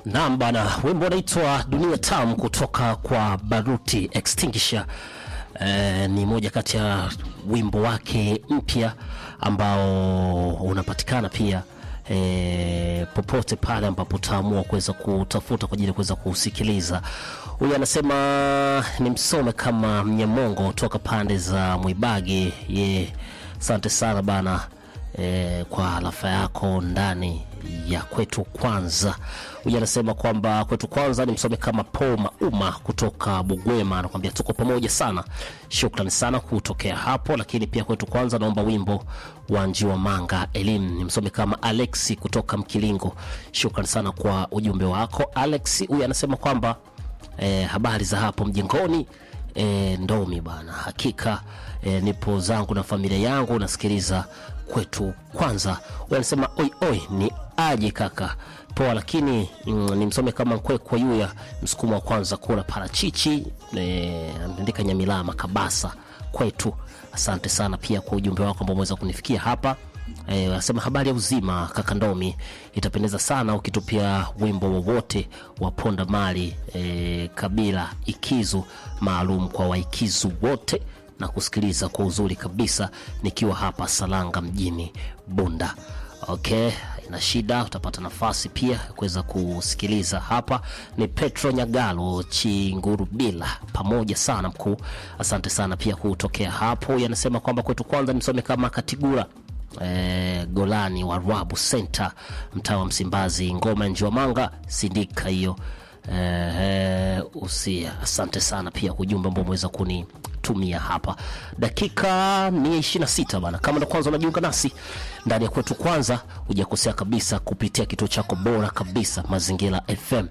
Naam bana, wimbo unaitwa Dunia Tamu kutoka kwa Baruti Extinguisher. Eh, ni moja kati ya wimbo wake mpya ambao unapatikana pia eh, popote pale ambapo utaamua kuweza kutafuta kwa ajili ya kuweza kusikiliza. Huyu anasema ni msome kama Mnyamongo toka pande za Mwibagi. Ye, asante sana bana eh, kwa alafa yako ndani ya kwetu kwanza. Huyu anasema kwamba kwetu kwanza ni msome kama Paul Mauma kutoka Bugwema, anakuambia tuko pamoja sana. Shukrani sana kutokea hapo, lakini pia kwetu kwanza naomba wimbo wa Njiwa Manga elimu ni msome kama Alexi kutoka Mkilingo. Shukrani sana kwa ujumbe wako Alex. Huyu anasema kwamba eh, habari za hapo mjengoni e, ndomi bana, hakika e, nipo zangu na familia yangu nasikiliza kwetu kwanza. Huyu anasema oi oi, ni aje kaka poa, lakini mm, ni msome kama Nkwekwa Yuya msukumo wa kwanza kula parachichi e, ameandika Nyamilama Kabasa kwetu. Asante sana pia kwa ujumbe wako ambao umeweza kunifikia hapa. Eh, anasema habari ya uzima kaka Ndomi, itapendeza sana ukitupia wimbo wowote wa Ponda Mali eh, kabila Ikizu maalum kwa Waikizu wote na kusikiliza kwa uzuri kabisa nikiwa hapa Salanga mjini Bunda. Okay, ina shida, utapata nafasi pia ya kuweza kusikiliza hapa. Ni Petro Nyagalo Chingurubila, pamoja sana mkuu, asante sana pia kutokea hapo. Yanasema kwamba kwetu kwanza nimsome kama Katigura eh, Golani wa Rwabu Center, mtaa wa Msimbazi, ngoma ya Njiwamanga sindika hiyo eh, usia. Asante sana pia kwa ujumbe ambao umeweza kunitumia hapa. Dakika 126 bana, kama ndo kwanza unajiunga nasi ndani ya kwetu kwanza, hujakosea kabisa kupitia kituo chako bora kabisa Mazingira FM.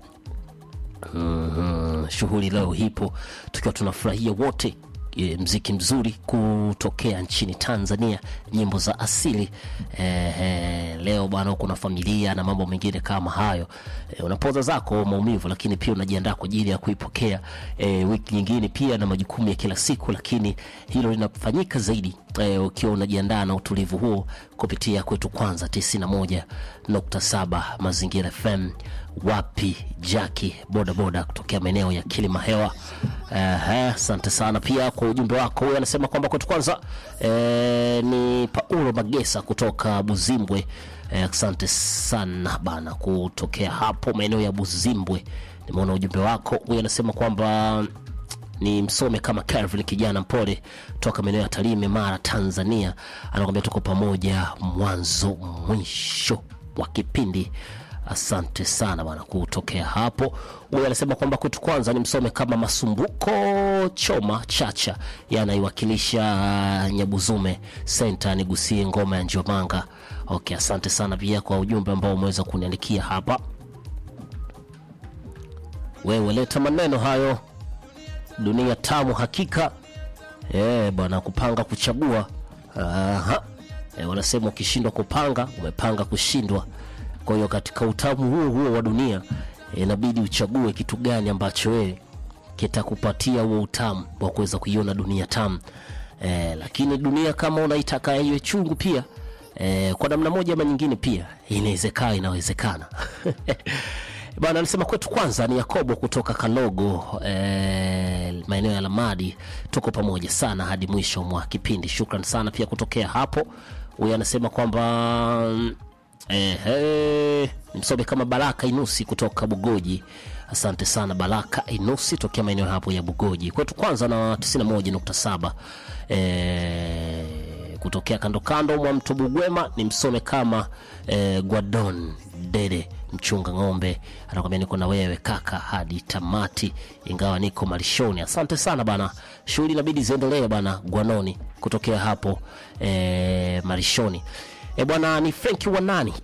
Mm, shughuli leo hipo tukiwa tunafurahia wote e, mziki mzuri kutokea nchini Tanzania, nyimbo za asili e, e, leo bwana, huko na familia na mambo mengine kama hayo e, unapoza zako maumivu, lakini pia unajiandaa kwa ajili ya kuipokea e, wiki nyingine pia na majukumu ya kila siku, lakini hilo linafanyika zaidi e, ukiwa unajiandaa na utulivu huo kupitia kwetu kwanza 91.7 Mazingira FM wapi Jaki bodaboda kutokea maeneo ya Kilima Hewa. Asante uh, sana pia kwa ujumbe wako. Huyu anasema kwamba kwetu kwanza eh, ni Paulo Magesa kutoka Buzimbwe. Asante eh, sana bana kutokea hapo maeneo ya Buzimbwe, nimeona ujumbe wako. Huyu anasema kwamba ni msome kama Calvin kijana mpole toka maeneo ya Tarime, Mara, Tanzania. Anakwambia tuko pamoja mwanzo mwisho wa kipindi. Asante sana bwana kutokea hapo. Huyu anasema kwamba kwetu kwanza ni msome kama Masumbuko Choma Chacha, yanaiwakilisha Nyabuzume Senta, nigusie ngoma ya Njomanga. Okay, asante sana pia kwa ujumbe ambao umeweza kuniandikia hapa. Wewe leta maneno hayo, dunia tamu hakika. Eh bwana, kupanga kuchagua. Aha. E, wanasema ukishindwa kupanga umepanga kushindwa. Kwa hiyo katika utamu huo huo wa dunia inabidi e, uchague kitu gani ambacho wewe kitakupatia huo utamu wa kuweza kuiona dunia tamu e, lakini dunia kama unaitaka iwe chungu pia e, kwa namna moja ama nyingine pia inawezekana, inawezekana bana. Anasema kwetu kwanza ni Yakobo kutoka Kalogo e, maeneo ya Lamadi. Tuko pamoja sana hadi mwisho mwa kipindi. Shukran sana pia kutokea hapo. Huyu anasema kwamba Ehe, msome kama Baraka Inusi kutoka Bugoji. Asante sana Baraka Inusi tokea maeneo hapo ya Bugoji. Kwetu kwanza na 91.7 eh, kutokea kando kando mwa mto Bugwema ni msome kama eh, Gwadon Dede mchunga ng'ombe anakwambia niko na wewe kaka hadi tamati, ingawa niko malishoni. Asante sana bana, shughuli inabidi ziendelee bana, Gwanoni kutokea hapo eh, malishoni. E bwana, ni Frenki Wanani